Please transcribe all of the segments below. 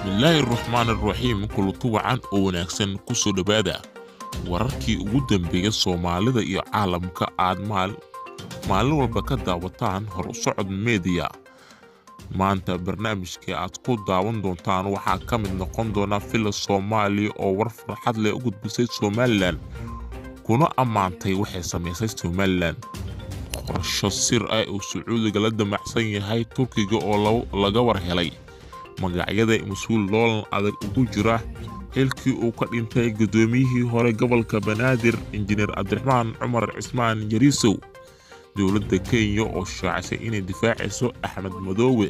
bismillaahi raxmaani raxiim kulutu wacan oo wanaagsan ku soo dhowaada wararkii ugu dambeeya soomaalida iyo caalamka aad maalin walba ka daawataan hor u socod mediya maanta barnaamijkii aad ku daawan doontaan waxaa ka mid noqon doona fila soomaaliya oo war farxad leh u gudbisay somalilan kuna ammaantay waxay samaysay somalilan qorasho sir ah uu sacuudiga la damacsan yahay turkiga oo laga war helay magacyada mas-uul loolan adag ugu jira xilkii uu ka dhintay guddoomiyihii hore gobolka banaadir injineer cabdiraxmaan cumar cismaan yariisow dowladda kenya oo shaacisay inay difaacayso axmed madoowe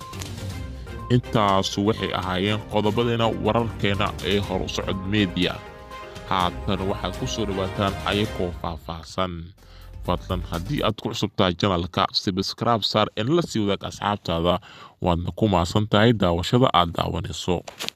intaasu waxay ahaayeen qodobadeena wararkeena ee hor u socod mediya haatan waxaad ku soo dhawaataan ayagoo faahfaahsan fadlan haddii aad ku cusubtahay janalka sibskraib saar en la sii wadaag asxaabtaada waadna ku maasan tahay daawashada aad daawanayso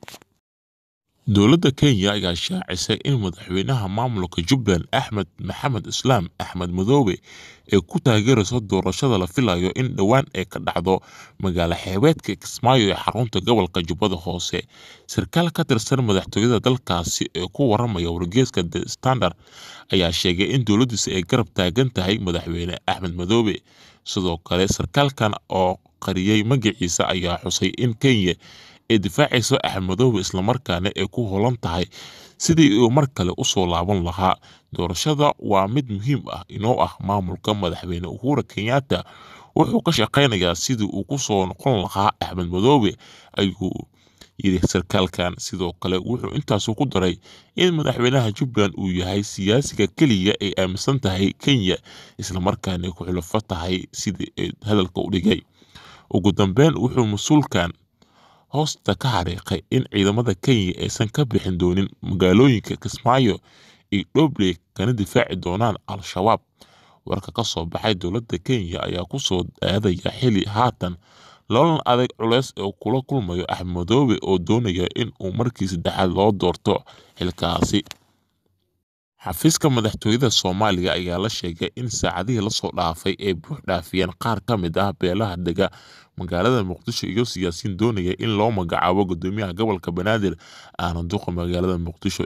dowladda kenya ayaa shaacisay in madaxweynaha maamulka jubbaland axmed maxamed islaam axmed madoobe ee ku taageerayso doorashada la filayo in dhowaan ay ka dhacdo magaalo xeebeedka kismaayo ee xarunta gobolka jubbada hoose sarkaal ka tirsan madaxtooyada dalkaasi ee ku waramaya wargeeska the standard ayaa sheegay in dowladdiisa ay garab taagan tahay madaxweyne axmed madoobe sidoo kale sarkaalkan oo qariyey magaciisa ayaa xusay in kenya ay difaacayso axmed madoobe islamarkaana ay ku holan tahay sidii uu mar kale u soo laaban lahaa doorashada waa mid muhiim ah inoo ah maamulka madaxweyne uhura kenyatta wuxuu ka shaqaynayaa sidii uu ku soo noqon lahaa axmed madoobe ayuu yidhi sarkaalkan sidoo kale wuxuu intaasu ku daray in madaxweynaha jubbaland uu yahay siyaasiga keliya ay aaminsan tahay kenya islamarkaana ku xulafo tahay sidii ay hadalka u dhigay ugu dambeyn wuxuu mas-uulkan hoosta ka xariiqay in ciidamada kenya aysan ka bixin doonin magaalooyinka kismaayo iyo dhobley kana difaaci doonaan al-shabaab warka ka soo baxay dowladda kenya ayaa ku soo aadaya xili haatan loolan adag culeys oo kula kulmayo axmed madoobe oo doonaya in uu markii saddexaad loo doorto xilkaasi xafiiska madaxtooyada soomaaliya ayaa la sheegay in saacadihii lasoo dhaafay ay buux dhaafiyeen qaar ka mid ah beelaha dega magaalada muqdisho iyo siyaasiyiin doonaya in loo magacaabo gudoomiyaha gobolka banaadir aana duqa magaalada muqdisho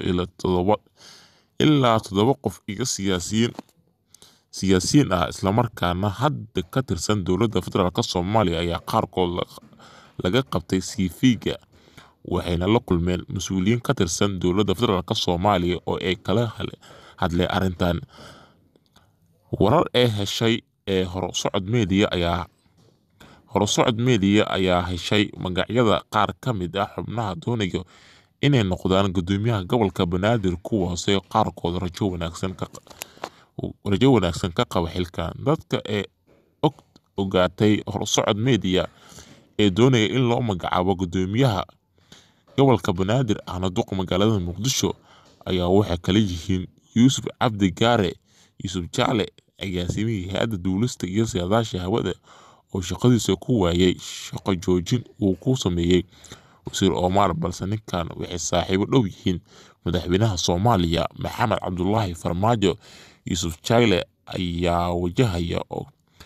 ilaa toddoba qof iyo siyaasiyiin siyaasiyiin ah islamarkaana hadda ka tirsan dowladda federaalk soomaaliya ayaa qaarkood laga qabtay siifiga waxayna la kulmeen mas-uuliyiin ka tirsan dowladda federaalk soomaaliya oo ay kala hadleen arrintan warar ee heshay ee horusocod mediya ayaa horusocod mediya ayaa heshay magacyada qaar ka mid ah xubnaha doonaya inay noqdaan gudoomiyaha gobolka banaadir kuwaasee qaarkood rajo wanaagsan ka rajo wanaagsan ka qaba xilkan dadka ee og ogaatay horsocod mediya ee doonaya in loo magacaabo gudoomiyaha gobolka banaadir ahna duqa magaalada muqdisho ayaa waxay kala yihiin yuusuf cabdi gaare yuusuf jacle agaasimihii hay-adda duulista iyo siyaadaasha hawada oo shaqadiisa ku waayay shaqo joojin uu ku sameeyey wasiir omar balse ninkan waxay saaxiibo dhow yihiin madaxweynaha soomaaliya maxamed cabdulaahi farmaajo yuusuf jayle ayaa wajahaya oo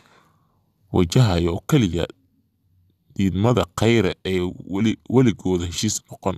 wajahaya oo keliya diidmada khayre ee weligooda heshiis noqon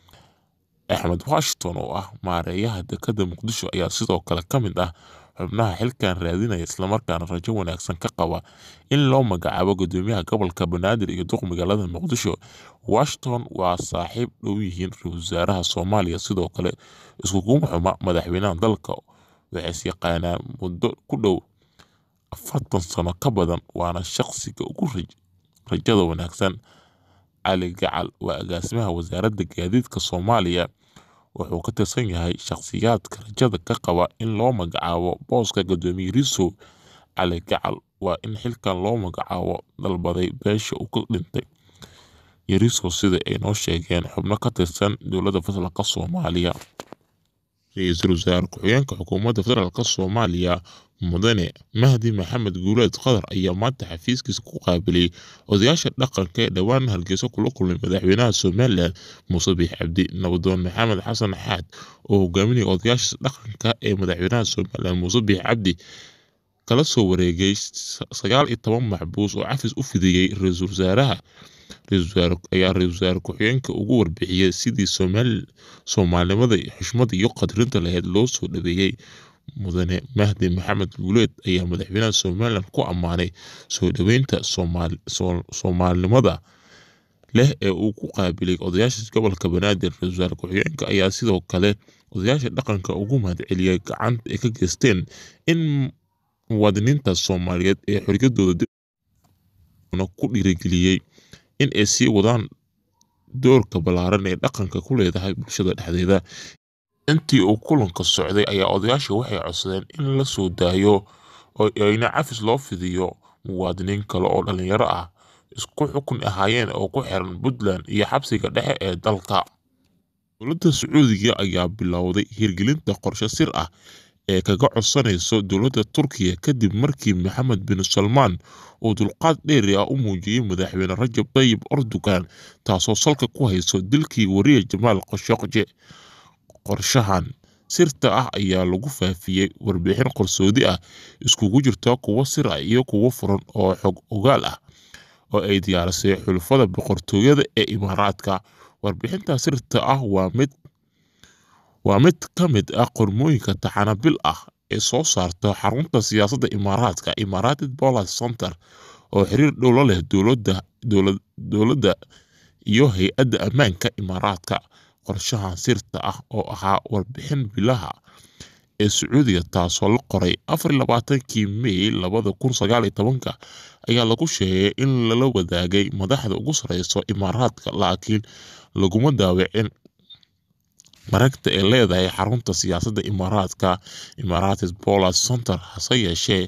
axmed washington oo ah maareeyaha dekadda muqdisho ayaa sidoo kale ka mid ah xubnaha xilkan raadinaya islamarkaana rajo wanaagsan ka qaba in loo magacaabo gudoomiyaha gobolka banaadir iyo duq magaalada muqdisho washington waa saaxiib dhow yihiin ra-isul wasaaraha soomaaliya sidoo kale iskuguma xuma madaxweynaha dalka waxays yaqaanaan muddo ku dhow afartan sano ka badan waana shaqsiga ugu rajada wanaagsan cali gacal waa agaasimaha wasaaradda gaadiidka soomaaliya wuxuu ka tirsan yahay shakhsiyaadka rajada ka qaba in loo magacaabo booska gudoomiye risow cali gacal waa in xilkan loo magacaabo dalbaday beesha uu ka dhintay yarisow sida ay noo sheegeen xubno ka tirsan dowladda federaalk soomaaliya ra-iisul wasaare ku-xigeenka xukuumadda federaalk soomaaliya mudane mahdi maxamed guuleed qadar ayaa maanta xafiiskiisa ku qaabilay odayaasha dhaqanka ee dhowaan hargeysa kula kulmay madaxweynaha somalilan muuse biix cabdi nabadoon maxamed xasan xaad oo hogaaminaya odayaasha dhaqanka ee madaxweynaha somalilan muuse biix cabdi kala soo wareegay sagaal iyo toban maxbuus oo cafis u fidiyey ra-iisul wasaaraha ayaa ra-iisul wasaare ku-xigeenka ugu warbixiyey sidii soomaalinimada xushmada iyo qadrinta lahayd loo soo dhaweeyey mudane mahdi maxamed guuleed ayaa madaxweynaha somalilan ku ammaanay soo dhaweynta soomaalinimada leh ee uu ku qaabilay odayaasha gobolka banaadir ra-iisul wasaare ku-xigeenka ayaa sidoo kale odayaasha dhaqanka ugu mahadceliyey gacanta ay ka geysteen in muwaadiniinta soomaaliyeed ee xorriyadooda ku dhiirigeliyey in ay sii wadaan doorka ballaaran ee dhaqanka ku leedahay bulshada dhexdeeda intii uu kulanka socday ayaa odayaasha waxay codsadeen in la soo daayo oo ayna cafis loo fidiyo muwaadiniin kale oo dhalinyaro ah isku xukun ahaayeen oo ku xiran puntland iyo xabsiga dhexe ee dalka dowladda sacuudiga ayaa bilowday hirgelinta qorshe sir ah ee kaga codsanayso dowladda turkiya kadib markii maxamed bin salmaan uu dulqaad dheeri ah u muujiyey madaxweyne rajab tayyib erdogan taasoo salka ku hayso dilkii wariye jamaal khashogji qorshahan sirta ah ayaa lagu faafiyey warbixin qarsoodi ah iskugu jirta kuwo sir ah iyo kuwo furan oo xog ogaal ah oo ay diyaarisay xulafada boqortooyada ee imaaraadka warbixinta sirta ah waa mid waa mid ka mid ah qormooyinka taxanabil ah ee soo saarta xarunta siyaasadda imaaraadka imarated police center oo xiriir dhow la leh dowladda iyo hay-adda ammaanka imaaraadka qorshahan sirta ah oo ahaa warbixin bilaha ee sacuudiga taasoo la qoray afar labaatankii mey labada kun sagaal iyo tobanka ayaa lagu sheegay in lala wadaagay madaxda ugu sareyso imaaraadka laakiin laguma daawicin maragta ay leedahay xarunta siyaasadda imaaraadka imarated police center hase yeeshee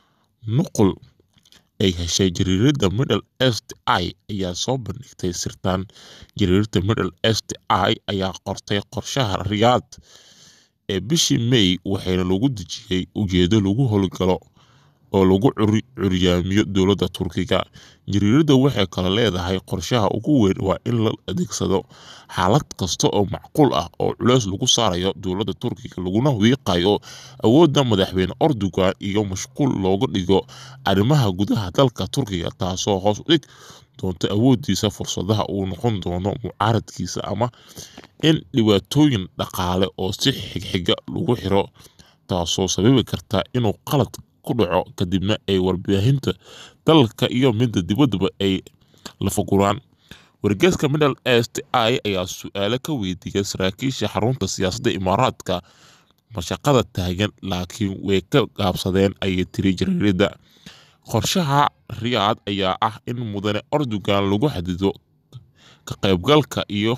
nuqul ay heshay jariirada middle est i ayaa soo bandhigtay sirtaan jariirada middle est i ayaa qortay qorshaha riyaad ee bishii may waxayna lagu dejiyey ujeedo lagu howlgalo oo lagu curyaamiyo dowladda turkiga jariirada waxay kale leedahay qorshaha ugu weyn waa in la adeegsado xaalad kasta oo macquul ah oo culeys lagu saarayo dowladda turkiga laguna wiiqayo awoodda madaxweyne erdogan iyo mashquul looga dhigo arrimaha gudaha dalka turkiga taasoo hoos u dhig doonta awoodiisa fursadaha uu noqon doono mucaaradkiisa ama in dhibaatooyin dhaqaale oo si xigxiga lagu xiro taasoo sababi karta inuu qalad ku dhaco kadibna ay warbaahinta dalka iyo midda dibaddaba ay lafaguraan wargeeska middle est i ayaa su-aalo ka weydiiyay saraakiisha xarunta siyaasadda imaaraadka mashaqada taagan laakiin way ka gaabsadeen ayay tiri jariirada qorshaha riyaad ayaa ah in mudane erdogan lagu xadido ka qaybgalka iyo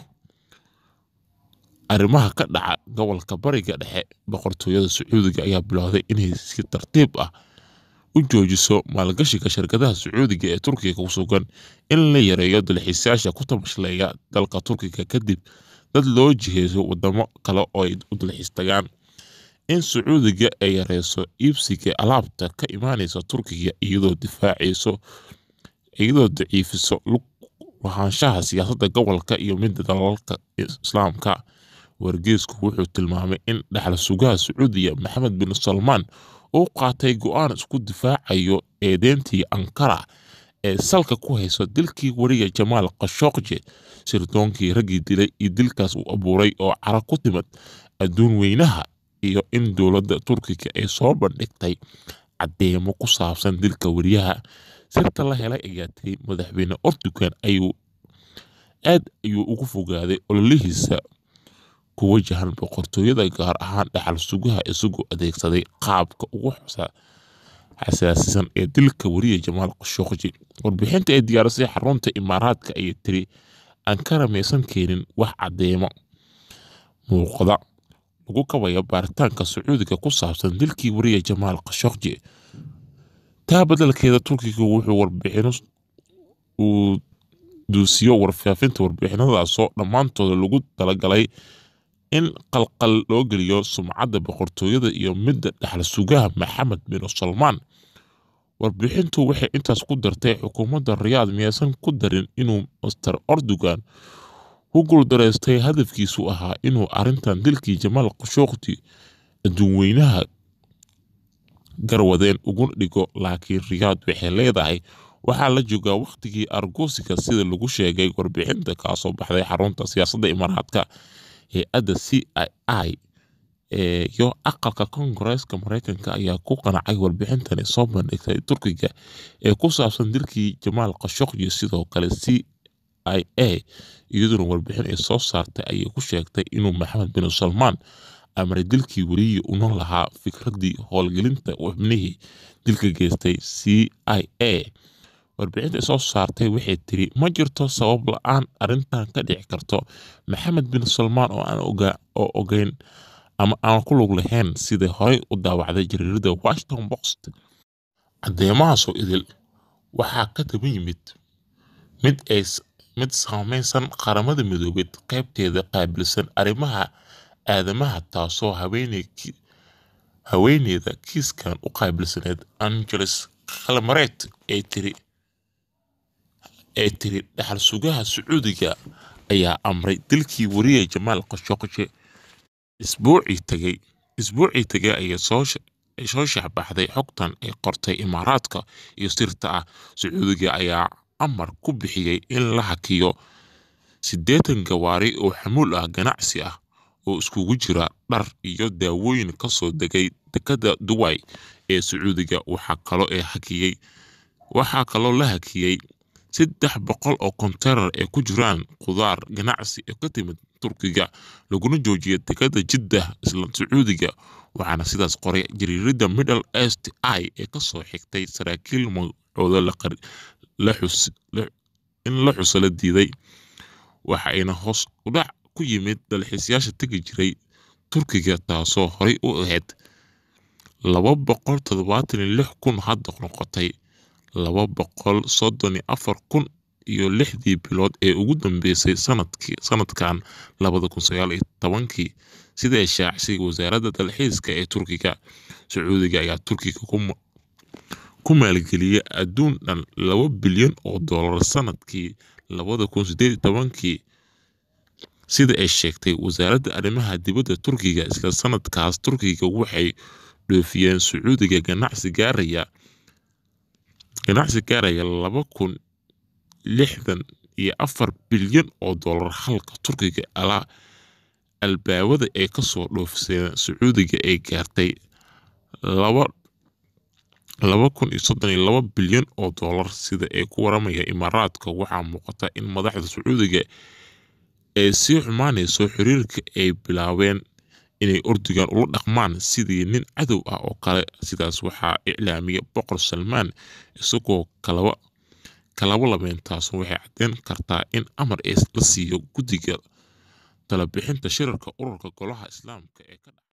arrimaha ka dhaca gobolka bariga dhexe boqortooyada sacuudiga ayaa bilowday inay si tartiib ah u joojiso maalgashiga shirkadaha sacuudiga ee turkiga ku sugan in la yareeyo dalxiisayaasha ku tabashleeya dalka turkiga kadib dad loo jiheeyo wadamo kale oo ay u dalxiis tagaan in sacuudiga ay yareyso iibsiga alaabta ka imaaneysa turkiga iyadoo difaaceyso iyadoo daciifiso lahaanshaha siyaasadda gobolka iyo midda dalalka islaamka wargeesku wuxuu tilmaamay in dhexal sugaha sacuudiya maxamed bin salmaan uu qaatay go-aan isku difaacayo eedeyntii ankara ee salka ku hayso dilkii wariga jamaal khashogji sirdoonkii raggii dilay iyo dilkaas uu abuuray oo cara ku timid adduun weynaha iyo in dowladda turkiga ay soo bandhigtay caddeemo ku saabsan dilka wariyaha sirta la helay ayaa tiri madaxweyne erdogan ayuu aad ayuu ugu fogaaday ololihiisa ku wajahan boqortooyada gaar ahaan dhaxal sugaha isagoo adeegsaday qaabka ugu xasaasisan ee dilka wariya jamaal khashogji warbixinta ay diyaarisay xarunta imaaraadka ayay tiri ankara maysan keenin wax caddeemo muuqda lagu kabaya baaritaanka sacuudiga ku saabsan dilkii wariya jamaal khashogji taa beddelkeeda turkiga wuxuu warbixino uu duusiyo warfaafinta warbixinadaasoo dhammaantooda lagu talagalay in qalqal loo geliyo sumcadda boqortooyada iyo midda dhexal sugaha maxamed bin salmaan warbixintu waxay intaas ku dartay xukuumadda riyaad miyaysan ku darin inuu master erdogan ku guuldareystay hadafkiisu ahaa inuu arrintan dilkii jamaal khashogji adduunweynaha garwadeen uguna dhigo laakiin riyaad waxay leedahay waxaa la joogaa wakhtigii argoosiga sida lagu sheegay warbixinta kaasoo baxday xarunta siyaasadda imaaraadka hay-adda c i i iyo aqalka koongareeska mareykanka ayaa ku qanacay warbixintani soo bandhigtay turkiga ee ku saabsan dilkii jamaal khashoggi sidoo kale c i a iyaduna warbixin ay soo saartay ayay ku sheegtay inuu maxamed bin salmaan amray dilkii weliyii una lahaa fikraddii howlgelinta xubnihii dilka geystay c i a warbixinta ay soo saartay waxay tiri ma jirto sabab la-aan arrintan ka dhici karto maxamed bin salmaan oo aan oo ogeyn ama aan ku lug lahayn sida horey u daawacday jariirada washington post caddeemahaasoo idil waxaa ka daba yimid mid ay mid saameynsan qaramada midoobeed qaybteeda qaabilsan arrimaha aadamaha taasoo haweeney haweeneyda kiiskan u qaabilsaneed angeles khalmareed ee tiri ee tiri dhaxal sugaha sacuudiga ayaa amray dilkii wariye jamaal khashoggi isbuucii tagay isbuucii tagay ayaa soo soo shaxbaxday xogtan ay qortay imaaraadka iyo sirta ah sacuudiga ayaa amar ku bixiyey in la hakiyo siddeetan gawaari oo xamuul ah ganacsi ah oo iskugu jira dhar iyo daawooyin kasoo degay dekada duway ee sacuudiga waxaa kaloo ee hakiyey waxaa kaloo la hakiyey saddex boqol oo konteynar ee ku jiraan khudaar ganacsi ee ka timid turkiga laguna joojiyay dekada jiddah isla sacuudiga waxaana sidaas qoray jariirada middle east i ee kasoo xigtay saraakiil magacooda in la xuso la diiday waxa ayna hoos udhac ku yimid dalxiisayaasha tegi jiray turkiga taasoo horey u ahayd laba boqol toddobaatan iyo lix kun hadda noqotay laba boqol soddon iyo afar kun iyo lixdii bilood ee ugu dambeysay sanadkii sanadkan labada kun sagaal iyo tobankii sida ay shaacisay wasaaradda dalxiiska ee turkiga sacuudiga ayaa turkiga ku maalgeliyay adduun dhan laba bilyan oo dollar sanadkii labada kun sideed iyo tobankii sida ay sheegtay wasaaradda arrimaha dibadda turkiga isla sanadkaas turkiga waxay dhoofiyeen sacuudiga ganacsi gaaraya ganacsi gaaraya laba kun lixdan iyo afar bilyan oo dollar halka turkiga alaa albaabada ay kasoo dhoofiseen sacuudiga ay gaartay laba laba kun iyo soddon iyo laba bilyan oo dollar sida ay ku waramaya imaaraadka waxaa muuqata in madaxda sacuudiga ee sii xumaanayso xiriirka ay bilaabeen inay ordigan ula dhaqmaan sidii nin cadow ah oo kale sidaas waxaa iclaamiyay boqor salmaan isagoo kalaba kalaba labeen taas waxay caddeyn kartaa in amar la siiyo guddiga talabixinta shirarka ururka golaha islaamka ee ka dhaca